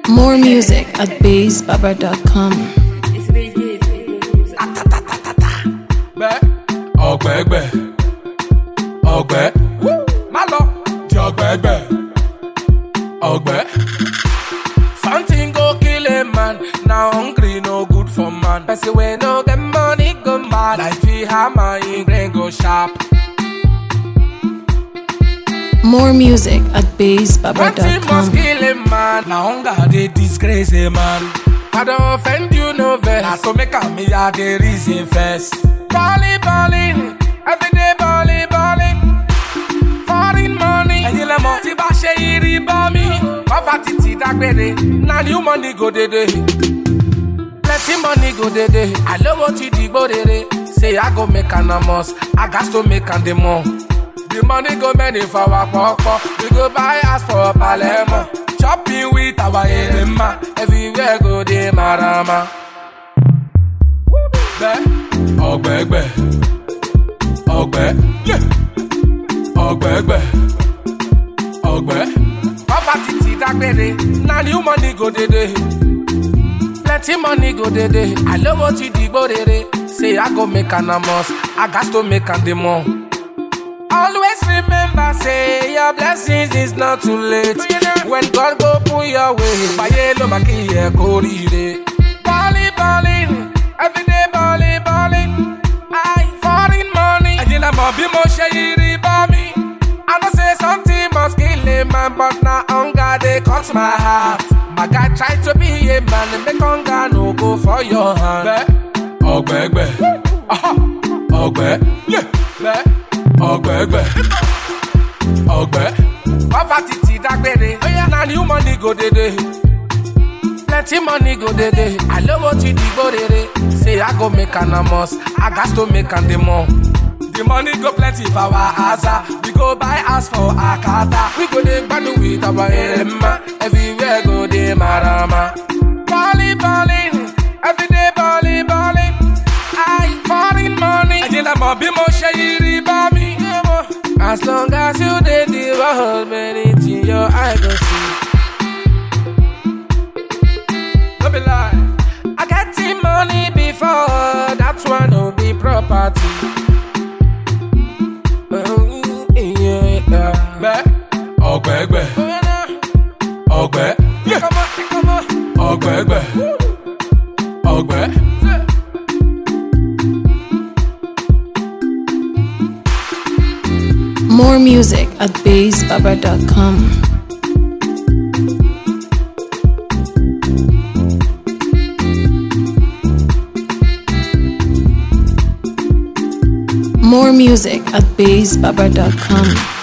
More music at bassbaba.com. gbẹ ọgbẹgbẹ ọgbẹ má lọ di ọgbẹgbẹ ọgbẹ. something go kill a man na hungry no good for man. person wey no get money go mad like fit hammer him brain go sharp. More music at One thing must bassbaba.com. kill a man. Na hunger dey disgrace a man. I don offend you no vex. Na to make am me I dey reason first. Balling, balling, everyday balling, balling. Foreign money. Ẹyin lẹ mọ̀ tí bá ṣe irí bọ́ mi. Poverty ti dágbére. Na new money go dédé. Plenty money go dédé. Àlówó ti dìgbò rere. Say I go make an amos. I gats to make am dey more. The money go many for our pọpọ. We go buy house for Palermo. Shopping with our erema. Everywhere go dey marama. Gbẹ ọgbẹgbẹ ọgbẹ ọgbẹgbẹ ọgbẹ. Poverty ti dágbére. Na new money go dédé. Plenty money go dédé. Àlówó ti dìgbò rere. Say I go make an amos. I gats to make am dey more. Always remember, say your blessings is not too late. When God go put your way, fàyè ló máa kí ẹ kó rire. Bọ́lí bọ́lí, everyday bọ́lí bọ́lí. I foreign money. Ẹ̀yin lẹ mọ̀ bí mo ṣe yí rí bọ́ mi. I know say something must kill a man, but na hunger dey cut my heart. My guy try to be a man, make hunger no go for your hand. Ọgbẹ́gbẹ́, ọgbẹ́, gbẹ́ ọgbẹgbẹ ọgbẹ. poverty ti dágbére na new money go dédé plenty money go dédé àlówó ti dìgbò rere say i go make an amos i gats to make am dey more. the money go plenty for our asa we go buy house for akata we go dey gbadu with our erema everywhere go dey marama. bọ́ọ̀lì bọ́ọ̀lì everyday bọ́ọ̀lì bọ́ọ̀lì i foreign money. ẹ̀yin lẹ mọ̀ bí mo ṣe yí rí bá mi. as long as you dey the world many things your eye go see. no be lie. I get the money before that one no be property. Gbẹ ọgbẹgbẹ ọgbẹ ọgbẹgbẹ ọgbẹ. More music at bassbaba.com. More music at bassbaba.com.